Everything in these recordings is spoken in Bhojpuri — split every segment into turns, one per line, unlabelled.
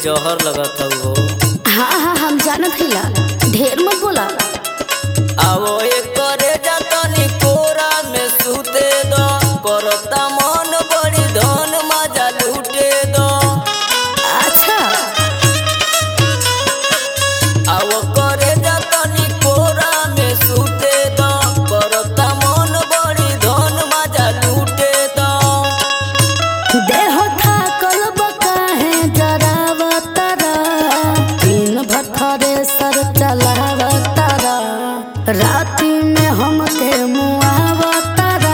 जहर लगत हो
हाँ हाँ हम जानत हिला ढेर मत बोला
आवो एक करे जातनी कोरा में सूते दो करता मन बड़ी धन मजा लूटे दो
अच्छा
आवो करे जातनी कोरा में सूते दो करता मन बड़ी धन मजा लूटे दो
देह थाकल बकाहे जरावतरा दिन भर थरे सर चलावतरा राति में हमके मुआवतरा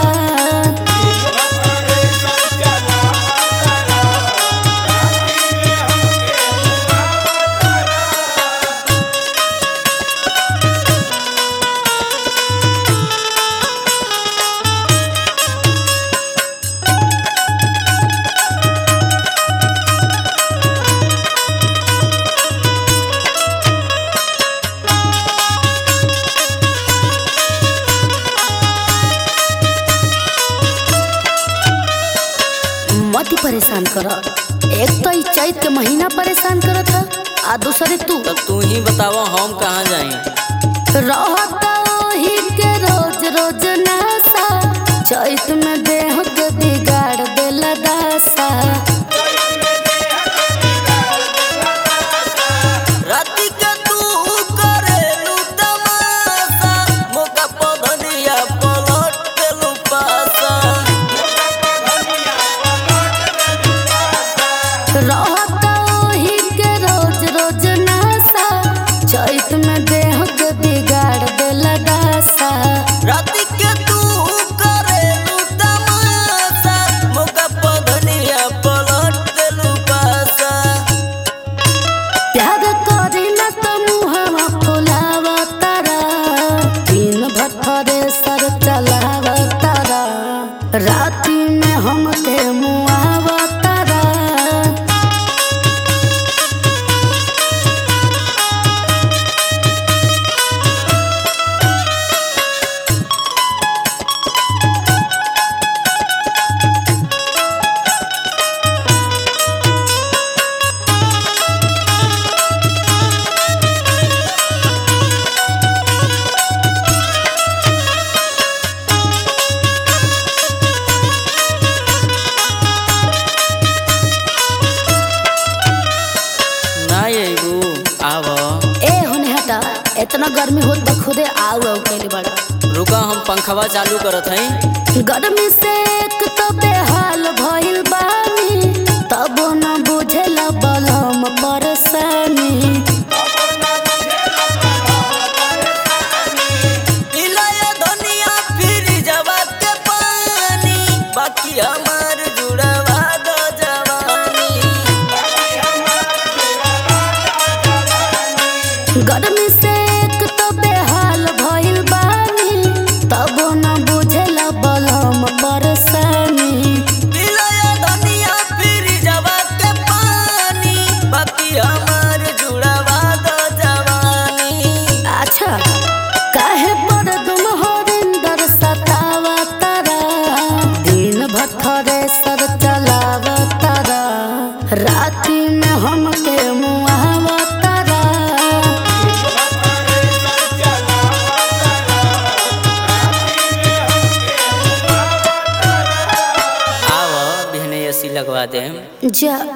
मत ही परेशान कर एक तो ई चैत के महीना परेशान करत है आ दूसरे तू
तब तू ही बतावा हम कहाँ जाई
रहता ओही के रोज रोज नासा चैत में देह के बिगाड़ देला दासा
राति के तू करेलू तमाशा मोका पधनिया पलट देलू पासा
रहता ओही के रोज रोज नासा चैत में देह के बिगाड़ देला दासा
राति के तू करेलू तमाशा मोका पधनिया पलट देलू पासा
प्यार करी न तो मुहवा फुलावा तारा दिन भर थरे सर चलावा तारा राति में हमके मुआवा तारा
ना अबू आव
ए होने हटा इतना गर्मी होत बा खुदे आऊ आऊ कैले बड़ा
रुका हम पंखवा चालू करत हई
गर्मी से एक तो बेहाल भइल बानी तबो न बुझेला बलम परेशानी
इलाया धनिया फिर जवा के पानी बाकी हमार जुड़वा दो जवानी
गर्मी से एक तो बेहाल भइल बानी तबो न बुझेला बलम परेशानी
इलाया धनिया फिर जवा के पानी बाकी हमार जुड़वा दो जवानी
अच्छा काहे पर तुम हरिंदर सतावा तारा दिन भर थरे सर चलावा तारा राति में हमके मुआवा तारा
आव बिहने एसी लगवा देम
जा